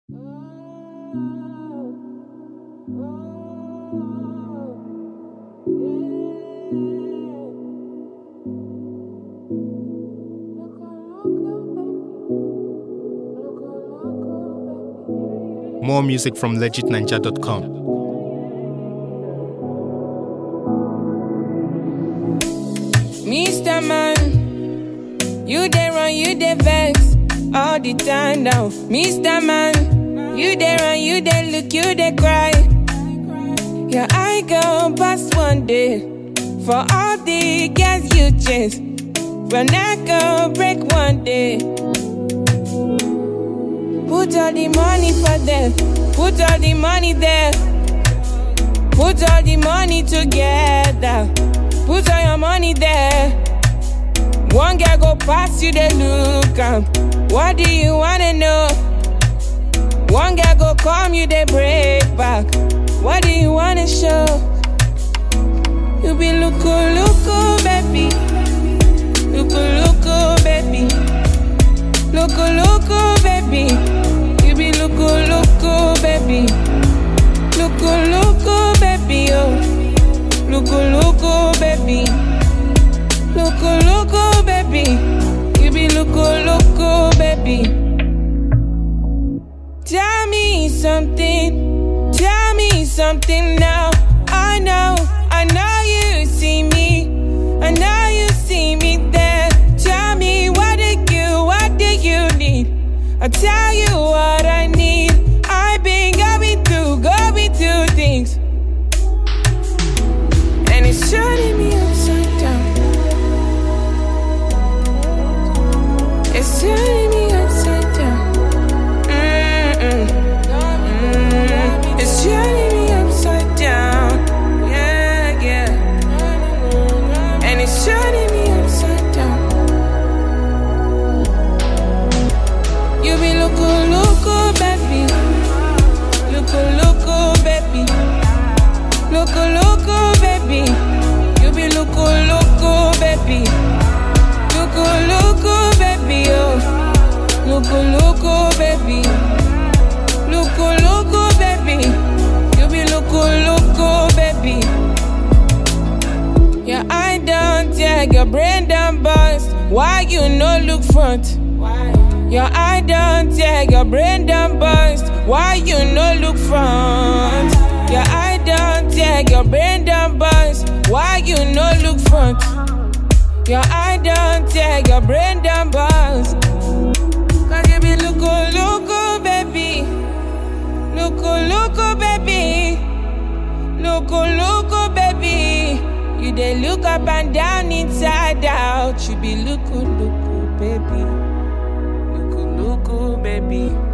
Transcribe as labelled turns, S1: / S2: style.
S1: More music from legitninja.com.
S2: Mr. Man, you dey run, you dey vex all the time now. Mr. Man, you dey run, you dey look, you dey cry. Your eye go bust one day for all the girls you chase. Your neck go break one day. Put all the money for them, put all the money there. Put all the money together. Put all your money there. One girl go pass you, they look am. What do you wanna know? One girl go come you, they break back. What do you wanna show? You be looku looku, baby. Looku looku, baby. Looku looku, baby. You be looku looku, baby. Looku looku, baby, oh. Looku looku, baby. Looku looku, baby. You be looku looku, baby. Tell me something. Tell me something now. I know, I know you see me. I know you see me there. Tell me what do you, what do you need? I'll tell you what I need. I've been going through, going through things. And it's shutting me upside down. It's turning me upside down. Mm-mm. Mm. It's turning me upside down. Yeah, yeah. And it's turning me upside down. You be loco, loco, baby. Loco, loco, baby. Loco, loco, baby. You be loco, loco, baby. Loco, loco, baby, oh. Loco, loco, baby. Loco, loco, baby. You be loco, loco, baby. Your eye down, tag, your brain down bust. Why you no look front? Your eye down, tag, your brain down bust. Why you no look front? Your eye down, tag, your brain down bust. Why you no look front? Your eye down, tag, your brain down bust. Cause you be loco, loco, baby. Loco, loco, baby. Loco, loco, baby. You dey look up and down, inside out. You be loco, loco, baby. Loco, loco, baby.